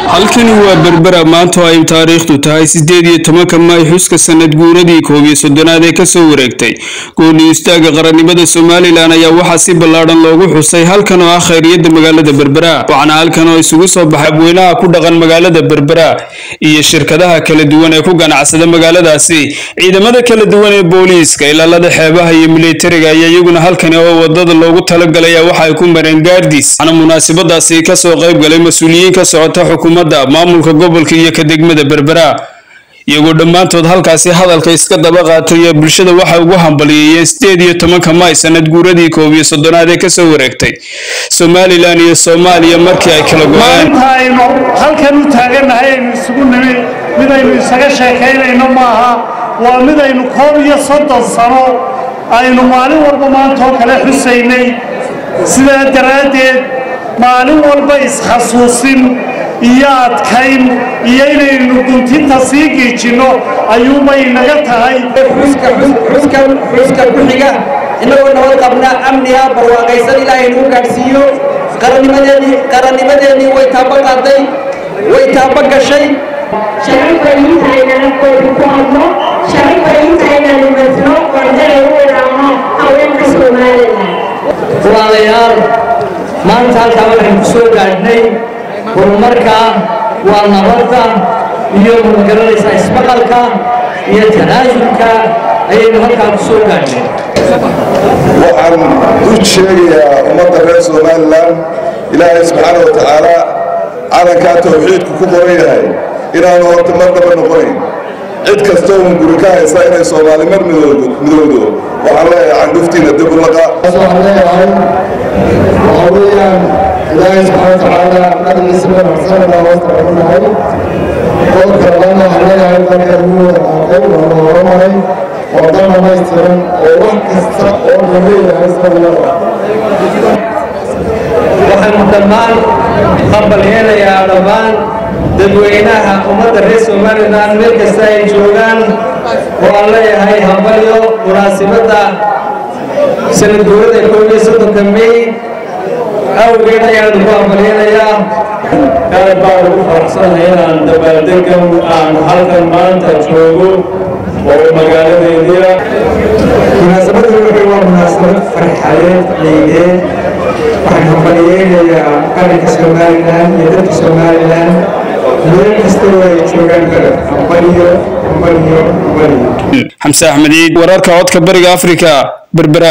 halkani waa berbera maanta oo ay taariikhdu tahay sideed iyo tobanka maay xuska sanad guuradii koob iyo soddonaad ee kasoo wareegtay gooni istaaga qarannimada somalilan ayaa waxaa si ballaadhan loogu xusay halkan oo ah khayriyada magaalada berbera waxaana halkan oo isugu soo baxay abweynaha ku dhaqan magaalada berbera iyo shirkadaha kala duwan ee ku ganacsada magaaladaasi ciidamada kala duwan ee booliiska ilaalada xeebaha iyo militariga ayaa iyaguna halkani oo wadada loogu talagalaya waxa ay ku mareen gaardis waxaana munaasabadaasi kasoo qayb galay mas-uuliyiin ka socota xukuumadda maamulka gobolka iyo ka degmada berbera iyagoo dhammaantood halkaasi hadalka iska daba qaatay ee bulshada waxay ugu hambaliyeeyeen sideed iyo tobanka maay sanad guuradii koob iyo soddonaad ee kasoo wareegtay somalilan iyo soomaaliya markii ay kala go-een maanta aynu halkan u taagannahay aynu isugu nimi midaynu isaga sheekaynayno maaha waa midaynu koob iyo soddon sano aynu maalin walba maanta oo kale xusaynay sidaa daraaddeed maalin walba isxasuusin iyo adkayn iyo inaynu guntinta sii giijinno ayuubay naga tahay xuska ku xiga innagoo nabad qabna amniga barwaaqaysan ilaahay nagu gaadhsiiyo qarannimadeennii qarannimadeennii way taaba qaaday way taaba gashay sharafay intaynan koodu ku hadlo sharafay intaynan masno qordana u idhaahno haweenka somalilan walaalayaal maanta halkaa waxaynu ku soo gaadhnay horumarka waa nabadda iyo magaranaysaa ismaqalka iyo tanaasulka ayaynu halkaa ku soo gaadhnay waxaan u sheegayaa ummadda reer somalilan ilaahay subxaana wa tacaala calankaa tawxiidku ku qoran yahay inaanu horta marnaba noqonayn cid kastoo un guri ka haysa inay soomaali mar midowdo waxaan leeyahay candhuftiina dib u laqa waxaan leeyahay waxaa weeyaan ilaahay subxaana watacaala nabigiisa wanaagsan baa hoosta ku nahay qodobka labaadna waxaan leeyahay dalka ugu wada qaatay waa la horumaray waa dal dhamaystiran oo wax kasta oo la leeyahay sababada waxaanu dhammaan qabalyeelayaa dhammaan dadweynaha ummadda reer somalilan meel kasta ay joogaan oo aan leeyahay hambalyo munaasibadda sanad guurada koob iyo soddonka may awgeed ayaanu ku hambalyeynayaa aad baan ugu faraxsanahay inaan dabaaldegan aan halkan maanta joogo oo magaaladeediia munaasabada wuxuu waa munaasabad farxadeed ciideed waxaan hambaliyeynayaa qaranka somalilan iyo dadka somalilan meel kasta oo ay joogaan kale hambaliyo hambaliyo hambaliyo xamse axmed ciid wararka codka bariga afrika berbera